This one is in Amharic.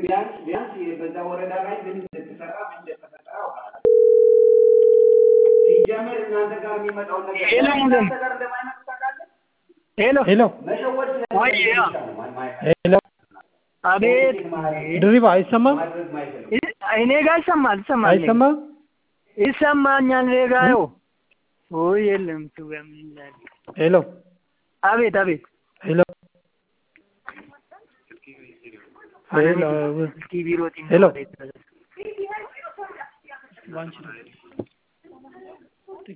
ቢያንስ ቢያንስ በዛ ወረዳ ላይ ምን እንደተሰራ ምን እንደተፈጠረ አውቃለሁ። ሲጀመር እናንተ ጋር የሚመጣውን ነገር ሄሎ እናንተ ጋር እንደማይመጡ ታውቃለህ። ሄሎ ሄሎ መሸወድ ወይ ያ ሄሎ አቤት ድሪባ አይሰማም ማድረግ ማይፈልግ እኔ ጋር ይሰማል ይሰማል አይሰማም ይሰማኛል እኔ ጋር ይኸው ወይ የለም ቱ ምን ይላል ሄሎ አቤት አቤት ሄሎ ሄሎ ቲቪ ሮጥ ሄሎ ባንቺ ነው